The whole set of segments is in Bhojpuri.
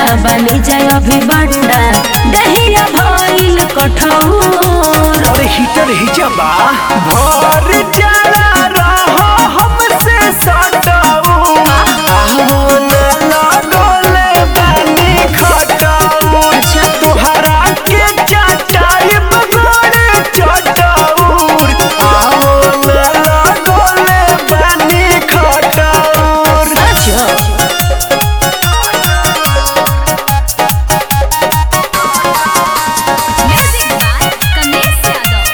बनी जाय अभी बंडा दहिया भइल कठोर और हीटर हिजबा भर जला रहो हमसे सटाऊ आवो न लगोले बानी खटाऊ अच्छा। तुहरा के चटाई बगोड़े चटाऊ आवो न लगोले बानी खटाऊ सचो Music by Kamesh Yadav.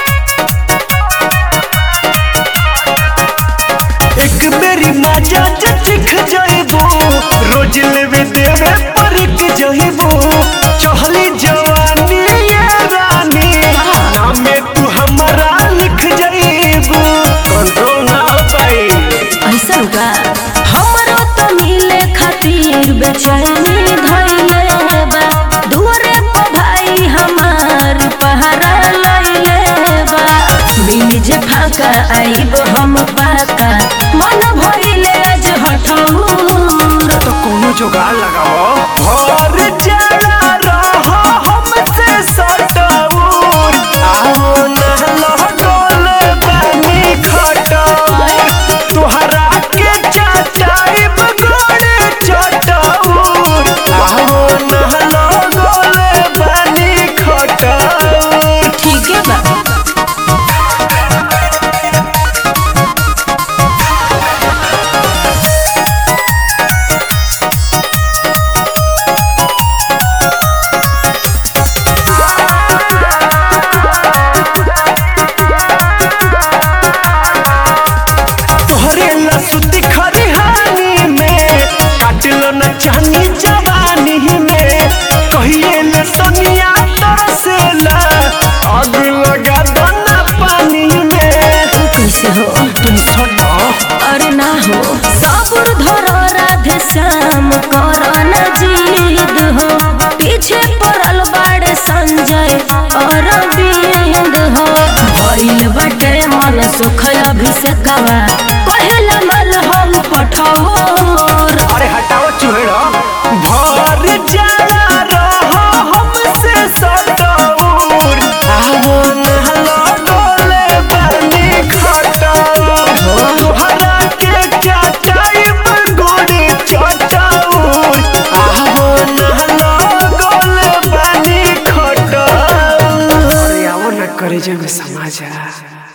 एक मेरी मजा चिख जाइबो रोज लेवे देवे परिक जाइबो चहली जवानी ये रानी नामे तू हमारा लिख जाइबो कंट्रोल ना पाई ऐसा का हमरो तो मिले खातिर बेचैनी धइले बा दुआरे पर भाई हमार पहरा लइले बा मिली जे फाका आइब हम पाका मन भइले आज हठौर तो कोनो जुगाड़ लगाओ भर जला रहो हमसे सटाऊर आओ न लहटोले बानी खटाऊर तुहरा के चटाई बगोड़े चटाऊर आओ न लगोले बानी खटाऊर ठीक है बा तोहरे लसुती खरिहानी में काटल न चाहनी जवानी में कहिए ले सनिया तरसेला आग लगा दना पानी में कैसे हो तुम छोड़ो अरे ना हो सबुर धरो राधे श्याम कर न जीद हो पीछे पड़ल बाड़े संजय और बिंद हो भइल बाटे मन सुख अभिषेकवा कहेला मल हम कठोर अरे हटाओ चूहेड़ो भर जला रहो हमसे सटाऊर आवो नहला डोले बनी खटाऊर तुहरा के चटाई बगोड़ी चटाऊर आवो नहला डोले बनी खटाऊर अरे आवो न करे जंग समाजा